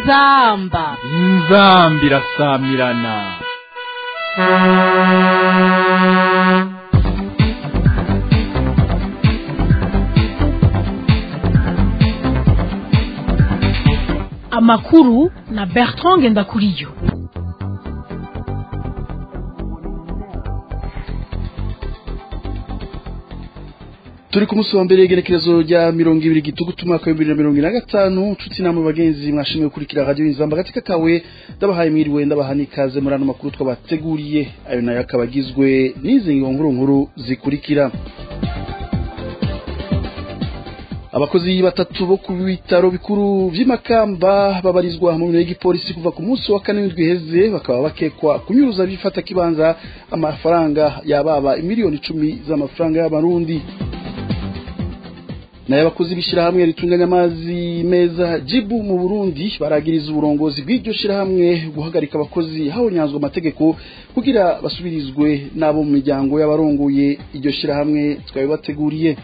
inzamba inzambi irasamirana amakuru na bertrand ngendakuriyo turi ku munsi wa mbere igerekerezo rya mirongo ibiri gitugutu umwaka w'ibihumbi bibiri na mirongo ine na gatanu nshuti namwe bagenzi mwashimwe gukurikira radiyo inzamba agatika kawe ndabahaye mwiriwe ndabaha n'ikaze muri ano makuru twabateguriye ayo nayo akaba agizwe n'izi nkuru nkuru zikurikira abakozi batatu bo ku bitaro bikuru vy'imakamba babarizwa mu biro y'igipolisi kuva ku munsi wa kane w'indwi iheze bakaba bakekwa kunyuruza bifata kibanza amafaranga yababa imiliyoni icumi z'amafaranga y'amarundi nayo abakozi b'ishyirahamwe ritunganya amazi meza jibu mu burundi baragiriza uburongozi bw'iryo shyirahamwe guhagarika abakozi habonyanzwe amategeko kugira basubirizwe n'abo mu miryango y'abarongoye iryo shyirahamwe twabibateguriye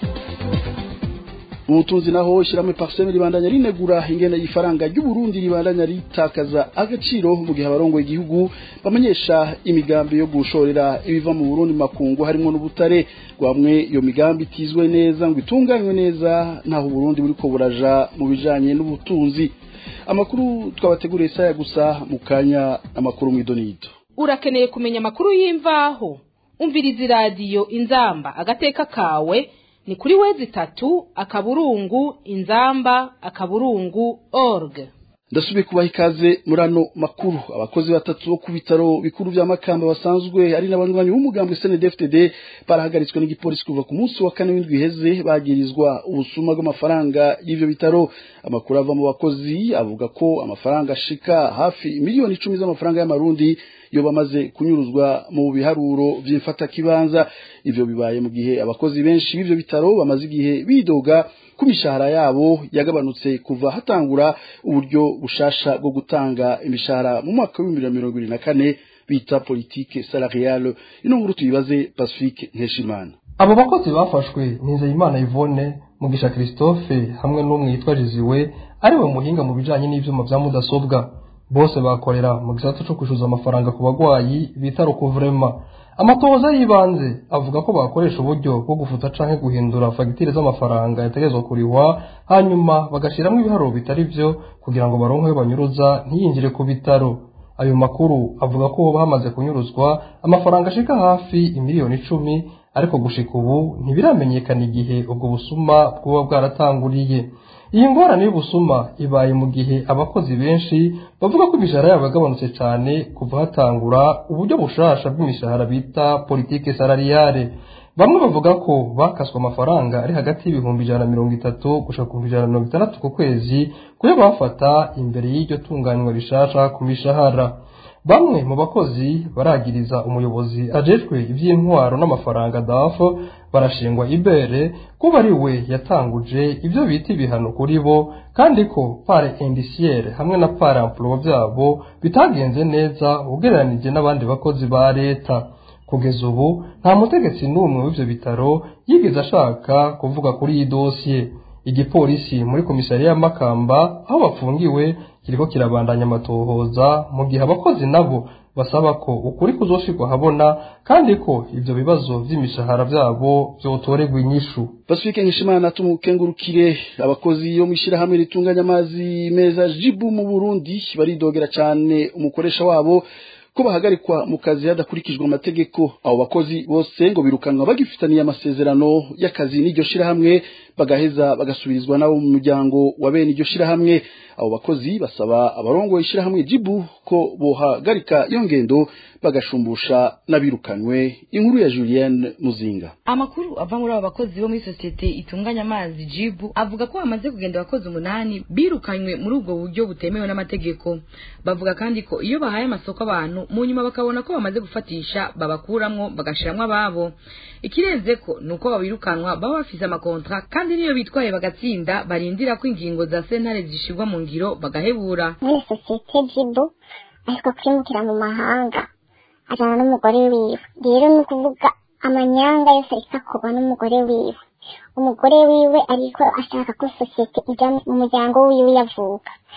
ubutunzi naho ishyirahamwe parseme ribandanya rinegura ingene y'ifaranga ry'uburundi ribandanya ritakaza agaciro mu gihe abarongoye igihugu bamenyesha imigambi yo gushorera ibiva mu burundi makungu harimo n'ubutare rwamwe iyo migambi itizwe neza ngo itunganywe neza ntaho uburundi buriko buraja mu bijanye n'ubutunzi amakuru twabateguriye saya gusa mu kanya amakuru mw'idonido urakeneye kumenya amakuru y'imvaho umviriza iradiyo inzamba agateka kawe ni kuri wezi itatu akaburungu inzamba akaburungu org ndasubiye kubaha ikaze muri ano makuru abakozi batatu bo ku bitaro bikuru vya makamba basanzwe ari n'abanywanyi b'umugambi snedfdd barahagaritswe n'igipolisi kuva ku munsi wa kane w'indwi iheze bagirizwa ubusuma bw'amafaranga y'ivyo bitaro amakuru ava mu bakozi avuga ko amafaranga ashika hafi miliyoni icumi z'amafaranga y'amarundi iyo bamaze kunyuruzwa mu biharuro vy'imfatakibanza ivyo bibaye mu gihe abakozi benshi b'ivyo bitaro bamaze igihe bidoga ku mishahara yabo yagabanutse kuva hatangura uburyo bushasha bwo gutanga imishahara mu mwaka w'ibihumbi bibiri na mirongo ibiri na kane bita politike salariale ino nkuru tuyibaze pacifique nkeshimana abo bakozi bafashwe nizeyimana yvonne mugisha christophe hamwe n'umwe yitwa jiziwe ariwe muhinga mu bijanye n'ivyuma vya mudasobwa bose bakorera mu gisata co kwishuza amafaranga ku bagwayi bita rukuvrema amatohoza y'ibanze avuga ko bakoresha uburyo bwo gufuta canke guhindura fagitire z'amafaranga yategerezwa kurihwa hanyuma bagashiramwo ibiharuro bitari vyo kugira ngo baronke ayo banyuruza ntiyinjire ku bitaro ayo makuru avuga ko hoba hamaze kunyuruzwa amafaranga ashika hafi imiliyoni icumi ariko gushika ubu ntibiramenyekana igihe ubwo busuma bwoba bwaratanguriye iyi ngorane y'ubusuma ibaye mu gihe abakozi benshi bavuga ko imishahara yabo yagabanutse cyane kuva hatangura uburyo bushasha bw'imishahara bita politike salariale bamwe bavuga ko bakaswe amafaranga ari hagati y'ibihumbi ijana na mirongo itatu gushika ku bihumbi ijana na mirongo itandatu ku kwezi kuyo bafata imbere y'iryo tunganywa rishasha ku mishahara bamwe mu bakozi baragiriza umuyobozi ajejwe iby'intwaro n'amafaranga dafo barashingwa ibere kuba ari we yatanguje ibyo bita ibihano kuri bo kandi ko pare indiciaire hamwe na pare emploi byabo bitagenze neza ugereranije n'abandi bakozi ba leta kugeza ubu nta mutegetsi n'umwe w'ivyo bitaro yigeze ashaka kuvuga kuri iyi dosiye igipolisi muri komisariya ya makamba aho bafungiwe kiriko kirabandanya amatohoza mu gihe abakozi nabo basaba ko ukuri kuzoshirwa habona kandi ko ivyo bibazo vy'imishahara vyabo vyotorerwa inyishu pacifique nkishimana tumukengurukire abakozi yo mw'ishirahamwe ritunganya amazi meza jibu mu burundi baridogera cane umukoresha wabo ko bahagarikwa mu kazi hadakurikijwe amategeko abo bakozi bose ngo birukanwa bagifitaniye amasezerano y'akazi n'iryo shirahamwe bagaheza bagasubirizwa nabo mu muryango wa bene iryo shirahamwe abo bakozi basaba abarongoye ishirahamwe jibu ko bohagarika iyo ngendo bagashumbusha n'abirukanywe inkuru ya Julienne Muzinga amakuru ava muri abo bakozi bo muri sosiyete itunganya amazi jibu avuga ko hamaze kugenda abakozi umunani birukanywe muri ubwo buryo butemewe n'amategeko bavuga kandi ko iyo bahaye amasoko abantu mu nyuma bakabona ko bamaze gufatisha babakuramwo bagashiramwo ababo ikirenze ko ni uko babirukanwa baba bafise amakontra kandi niyo bitwaye bagatsinda barindira ko ingingo za sentare zishirwa mu ngiro bagahebura muri sosiyete jibu ariko kwimukira mu mahanga ajana n'umugore wiwe rero ni ukuvuga amanyanga yose ariko akorwa n'umugore wiwe umugore wiwe ariko ashaka ko sosiyete ijya mu muryango wiwe yavuka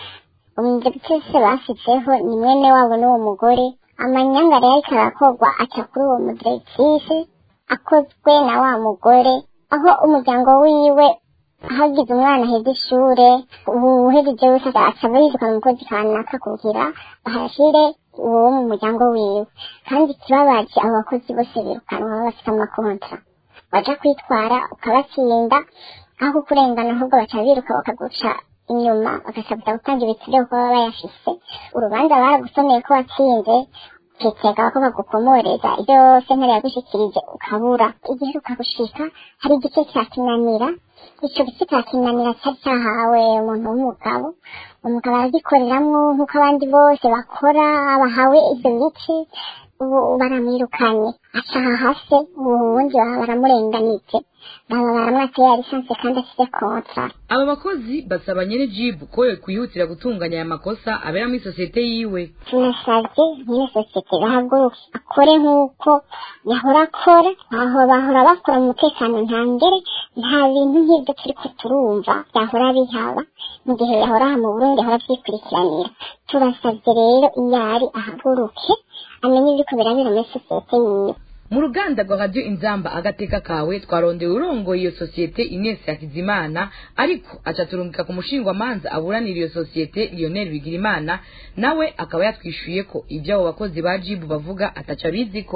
umudepitese bashyizeho ni mwene wabo n'uwo mugore amanyanga rero ariko arakorwa aca kuri uwo mudiregitrise akozwe na wa mugore aho umuryango wiwe hagize umwana aheza ishure uhejeje wese aca yirukana umukozi kanaka kugira bahashire uwo mu muryango wiwe kandi ikibabaje abo bakozi bose birukanwa baba bafite amakontra baja kwitwara ukabatsinda aho kurengana ahubwo baca biruka bakaguca inyuma bagasabwa gutanga ibitire kuko baba bayafise urubanza baragusomeye ko watsinze ukitega ko bagukomoreza ibyo sentare yagushikirije ukabura igihe ukagushika hari igice cyakinanira ico gice cyakinanira cyari cyahawe umuntu w'umugabo umugabo aragikoreramwo nk'uko abandi bose bakora bahawe ivyo bice ubu baramwirukanye acaha hase ubundi baba baramurenganije baba baramwateye ya lisansi kandi afite kontra aba bakozi basaba nyene jibu ko kwihutira gutunganya aya makosa abera muri sosiyete yiwe tunasabye nyine sosiyete bahaguruke akore nk'uko yahora akora aho bahora bakora mu mutekano ntangere nta bintu nk'ibyo turiko turumva byahora bihaba mu gihe yahora aha mu burundi yahora avyikurikiranira turasabye rero iyo ari ahaguruke amenye ibiriko birabera muri sosiyete yiwe mu ruganda rwa radiyo inzamba agateka kawe twarondeye urongoye iyo sosiyete Ines Hakizimana ariko aca turungika ku mushingwamanza aburanira iyo sosiyete Lionel Bigirimana nawe akaba yatwishuye ko ibyo abo bakozi ba jibu bavuga ataca biziko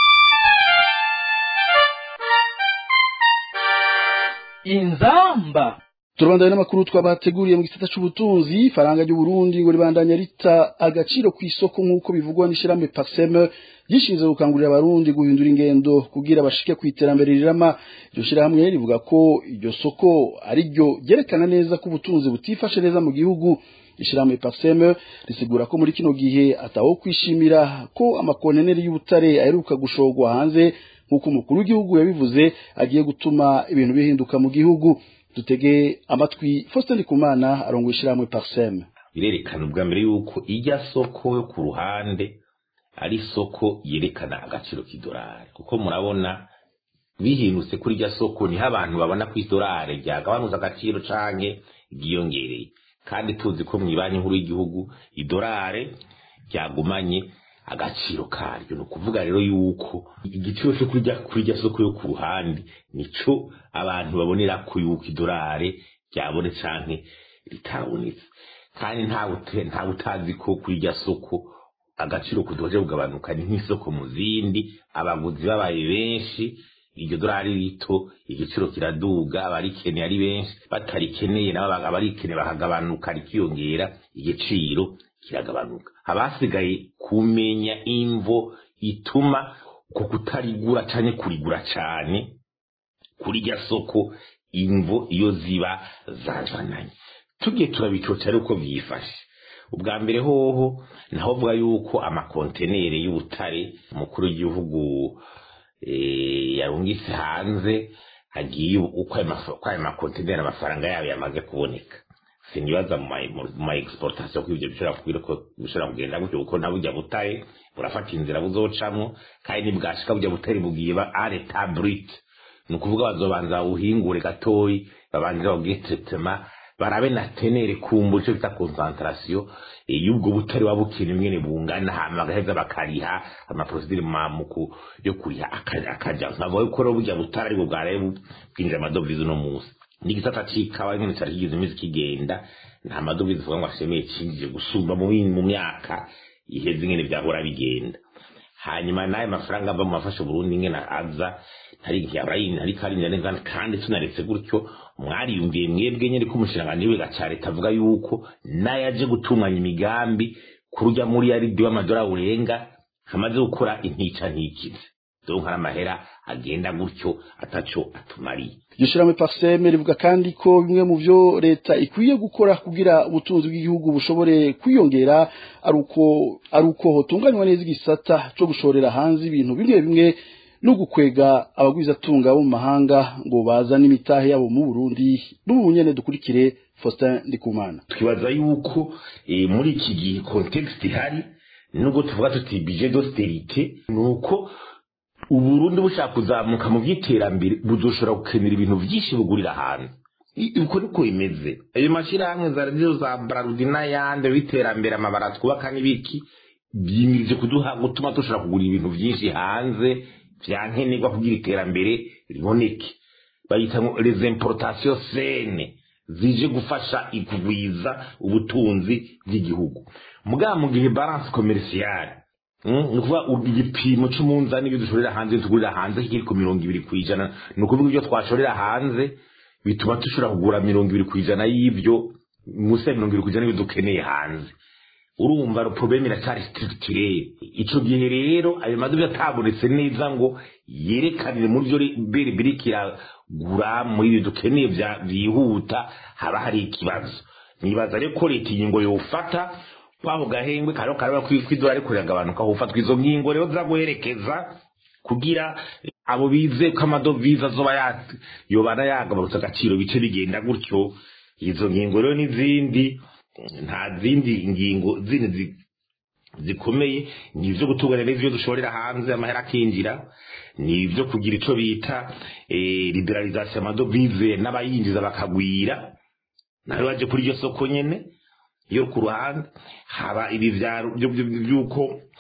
inzamba turabandanya n'amakuru twabateguriye mu gisata c'ubutunzi ifaranga ry'uburundi ngo ribandanya rita agaciro ku isoko nk'uko bivugwa n'ishirahamwe paseme ryishinze gukangurira abarundi guhindura ingendo kugira bashike ku iterambere rirama iryo shirahamwe rivuga ko iryo soko ari ryo ryerekana neza ko ubutunzi butifashe neza mu gihugu ishirahamwe paseme risigura ko muri kino gihe ataho kwishimira ko amakonteneri y'ubutare aheruka gushorwa hanze nk'uko umukuru w'igihugu yabivuze agiye gutuma ibintu bihinduka mu gihugu dutege amatwi Faustin Ndikumana arongoye ishirahamwe Parsem birerekana ubwa mbere yuko ijya soko yo ku ruhande ari soko yerekana agaciro k'idolari kuko murabona bihindutse kuri irya soko niho abantu babona ko idolari ryagabanutse agaciro canke ryiyongereye kandi tuzi ko mu ibanki nkuru y'igihugu idolari ryagumanye agaciro karyo ni ukuvuga rero yuko igiciro cyo kurya kuri irya soko yo ku ruhande nico abantu babonera ko yuko idolari ryabone canke ritabonetse kandi ntawe utazi ko kuri irya soko agaciro kudoje kugabanuka ni nk'isoko mu zindi abaguzi babaye benshi iryo dorari rito igiciro kiraduga abarikeneye ari benshi batarikeneye nabo abarikeneye bakagabanuka rikiyongera igiciro kiragabanuka abasigaye kumenya imvo ituma uko kutarigura canke kurigura cane kuri irya soko imvo iyo ziba zazananye tugiye turabicoca ari uko vyifashe ubwa mbere hoho naho vuga yuko amakontenere y'ubutare umukuru w'igihugu yarungitse hanze agiye uko ayo makontenere amafaranga yabo yamaze kuboneka sinibaza mu ma exportation ko ibyo bishobora kubwira ko bishobora kugenda gutyo kuko na burya butare burafata inzira buzocamwo kandi nibwashika burya butare bugiye ba areta brut ni ukuvuga bazobanza buhingure gatoyi babanze babwire traitement barabe na tenere kumbu cyo bita concentration y'ubwo butari wabukina imwene bungana hama bagaheza bakariha amaprocedure mamuku yo kuriha akaja nkava yuko rero burya butari aribwo bwaraye bwinjira amadovize uno munsi n'igisata c'ikawa nyene cari kigize iminsi kigenda nta madovize uvuga ngo ashemeye cinjije gusumba mu mu myaka iheze ingene vyahora bigenda hanyuma naye mafaranga ava mu mafasha Burundi ingene aza ntari yarayin ntari karinda neza kandi tunaretse gutyo mwariyumviye mwebwe nyene ko umushiranganji wiga ca leta avuga yuko naye aje gutunganya imigambi kurujya muri yaridi w'amadolari urenga hamaze gukora intica ntikize donc hari amahera agenda gutyo ataco atumariye iryo shirahamwe parseme rivuga kandi ko bimwe mu vyo leta ikwiye gukora kugira ubutunzi bw'igihugu bushobore kwiyongera ari uko ari uko hotunganywa neza igisata co gushorera hanze ibintu bimwe bimwe no gukwega abagwizatunga bo mu mahanga ngo bazane imitahe yabo mu Burundi n'ubu nyene dukurikire Faustin Ndikumana twibaza yuko e, muri iki gihe context ihari nubwo tuvuga tuti budget d'austérité nuko uburundi bushaka kuzamuka mu by'iterambere buzoshobora gukenera ibintu byinshi bugurira hanze I- uko niko bimeze ayo mashyirahamwe za radiyo za bararudi n'ayandi b'iterambere amabara twubaka n'ibiki byimirije kuduha gutuma dushobora kugura ibintu byinshi hanze bya nkenerwa kugira iterambere riboneke bayita ngo les importations sene zije gufasha ikugwiza ubutunzi bw'igihugu mugabo mu gihe balance commerciale Mm, ni ukuvuga ubu igipimo cy'umunzani ibyo dushorera hanze tugurira hanze kiri ku mirongo ibiri ku ijana ni ukuvuga ibyo twashorera hanze bituma dushobora kugura mirongo ibiri ku ijana y'ibyo munsi ya mirongo ibiri ku ijana y'ibyo dukeneye hanze urumva probleme iracyari structurelle ico gihe rero ayo madovize atabonetse neza ngo yerekanire muri byo biri biriko iragura muri ibyo dukeneye bya- byihuta haba hari ikibazo nibaza rero ko leta iyi ngo yofata wabo gahengwe kariho karaba kw'idolari kuragabanuka hofatwa izo ngingo rero zaguherekeza kugira abo bize ko amadovize azoba ya- yobana yagabanutse agaciro bice bigenda gutyo izo ngingo rero n'izindi nta zindi ngingo zindi zi- zikomeye ni ibyo gutunganya neza ibyo dushorera hanze amahera akinjira ni ibyo kugira icyo bita eh, liberalisation amadovize n'abayinjiza bakagwira nawe baje kuri iryo soko nyene yo ku ruhande haba ibi vya- byo- byo- by'uko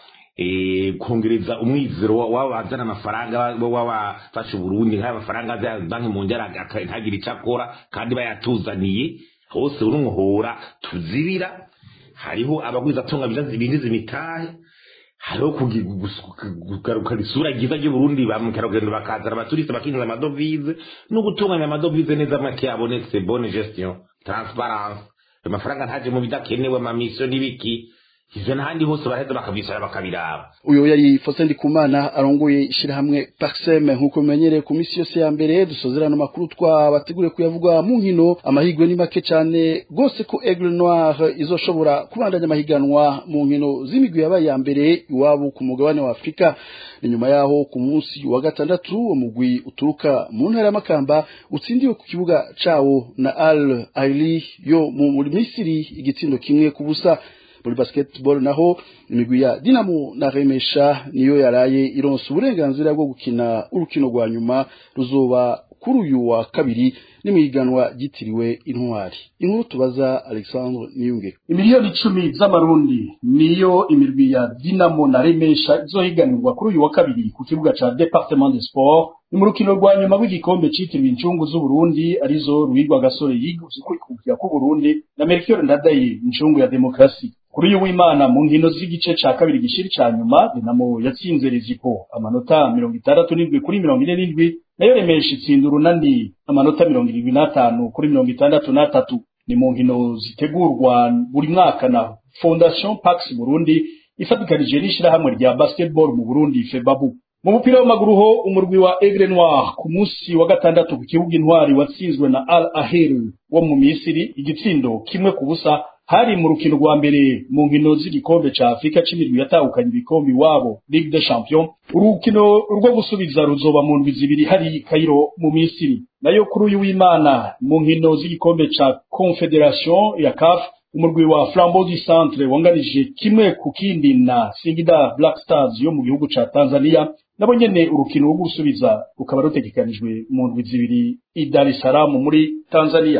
eh, kongereza umwizero wa- w'abazana amafaranga baba bafashe uburundi nk'aya mafaranga aza banki mu njyana ntagire icyo akora kandi bayatuzaniye hose urumuhora tuzibira hariho abagwiza atunga binjiza imitahe hariho kugi- gus- kugarukana isura ryiza ry'uburundi ba mukerarugendo bakazana abaturiste bakinjiza amadovize no gutunganya amadovize neza make yabonetse bonne gestion transparence ayo mafaranga ntaje mu bidakenewe amamisiyo n'ibiki ivyo n'ahandi hose baraheza bakabisora bakabiraba uyu yari Faustin Ndikumana arongoye ishyirahamwe Paxem nk'uko bimenyereye ku minsi yose ya mbere dusozerana amakuru twabateguriye kuyavugwa mu nkino amahirwe ni make cyane rwose ko Aigle Noir izoshobora kubandanya amahiganwa mu nkino z'imigwi yabaye ya mbere iwabo ku mugabane wa Afurika ni nyuma yaho ku munsi wa gatandatu umugwi uturuka mu ntara y'amakamba utsindiwe ku kibuga cawo na Al Ahly yo mu muri Misiri igitsindo kimwe ku busa muri basketball naho imigwi ya Dinamo na Remesha niyo yaraye ironsa uburenganzira bwo gukina urukino rwa nyuma ruzoba kuri uyu wa kabiri n'imihiganwa ryitiriwe intwari inkuru tubaza Alexandre Niyunge imiliyoni icumi z'amarundi niyo imirwi ya dinamo na remesha izohiganirwa kuri uyu wa kabiri ku kibuga ca departement de sport ni mu rukino rwa nyuma rw'igikombe citiriwe incungu z'uburundi arizo ruhigwa gasore yiguze kwikukira k'uburundi na melchior ndadaye incungu ya demokarasi kuri uyu w'imana mu nkino z'igice ca kabiri gishiri ca nyuma dinamo yatsinze rezipo amanota mirongo itandatu n'indwi kuri mirongo ine n'indwi nayo remesha itsinda urunani amanota mirongo irindwi n'atanu kuri mirongo itandatu n'atatu ni mu nkino zitegurwa buri mwaka na fondation pax burundi ifatikanije n'ishirahamwe rya basketball mu burundi febabu mu mupira w'amaguru ho umurwi wa Aigle Noir ku munsi wa gatandatu ku kibuga intwari watsinzwe na Al Ahly wo mu Misiri igitsindo kimwe ku busa hari mu rukino rwa mbere mu nkino z'igikombe ca Afrika c'imirwi yatahukanye ibikombe iwabo Ligue des Champions urukino rwo gusubiza ruzoba mu ndwi zibiri hari Cairo mu Misiri nayo kuri uyu w'Imana mu nkino z'igikombe ca Confederation ya CAF umurwi wa Flambeau du Centre wanganije kimwe ku kindi na Singida Black Stars yo mu gihugu ca Tanzania nabo nyene urukino rwo gusubiza rukaba rutegekanijwe mu ndwi zibiri i Dar es Salaam muri Tanzania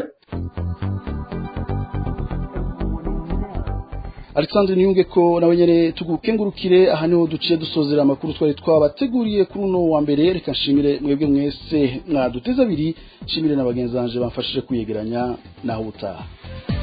Alexandre Niyunge ko nawe nyene tugukengurukire aha niho duciye dusozera amakuru twari twabateguriye kuri uno wa mbere reka nshimire mwebwe mwese mwaduteze abiri nshimire na bagenzi banje bamfashije kuyegeranya naho ubutaha